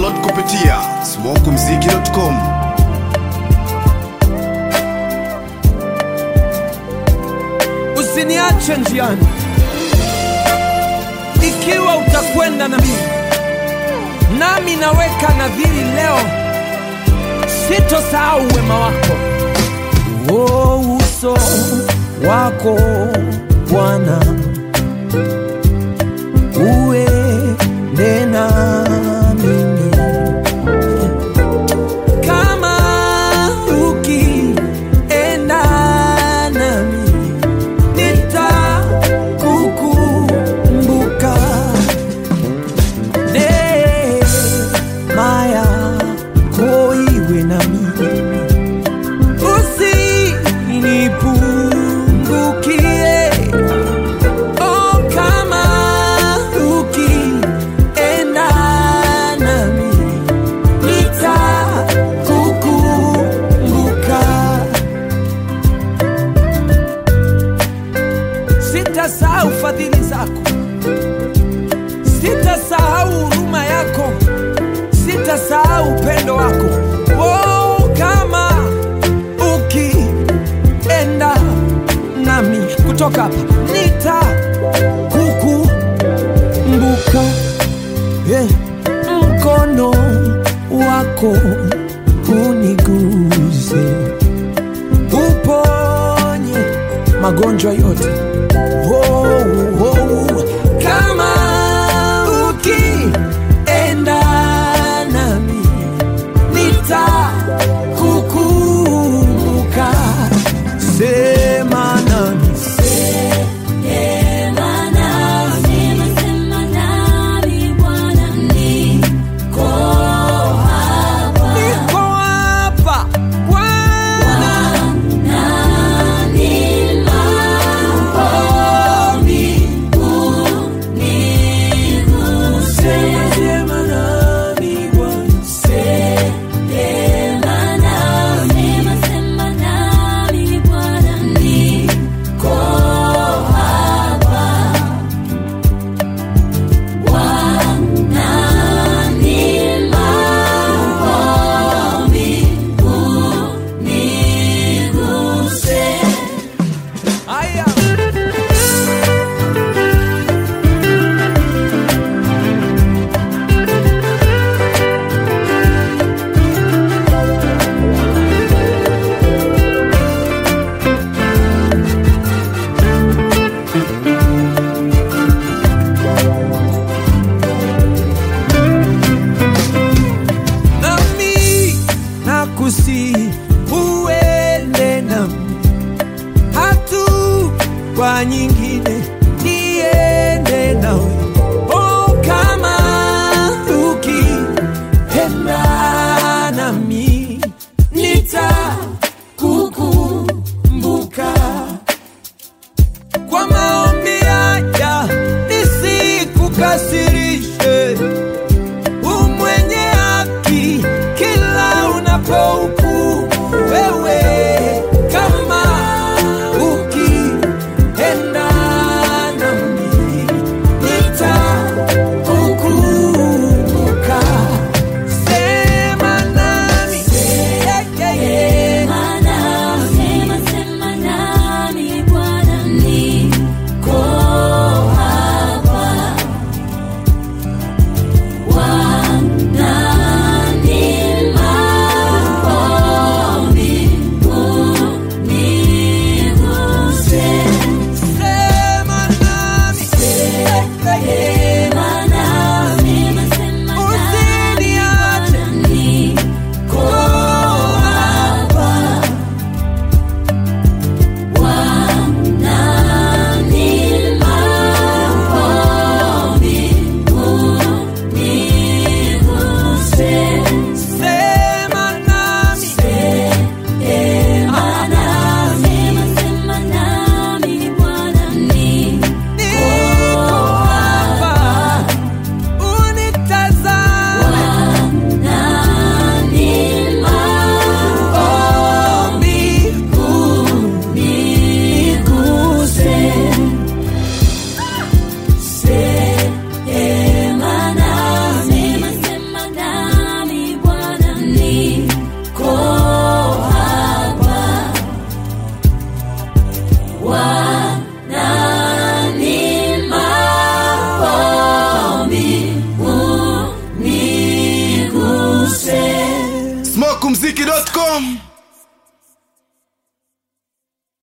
Download kupitia smokumziki.com. usiniache njiani ikiwa utakwenda na mimi nami naweka nadhiri leo sitosahau wema wako o uso wako bwana uende na mimi kama ukienda nami nitakukumbuka neema yako iwe nami usinipungukie oh, kama ukienda nami nitakukumbuka sitasahau fadhili zako, sitasahau huruma yako, sitasahau upendo wako. Oh, kama ukienda nami kutoka hapa nitakukumbuka, yeah. mkono wako uniguze, uponye magonjwa yote oh, oh, kama ukienda nami nitakukumbuka sema nami niko hapa Bwana sema sema nami Bwana Aya. nami nakusi uende nami hatua nyingine niende nawe oh, kama ukienda nami nitakukumbuka kwa maombi haya nisikukasirishe umwenye haki kila unapohukumu wewe kama ukienda nami nitakukumbuka sema nami yeah, yeah, yeah. Bwana smokumziki.com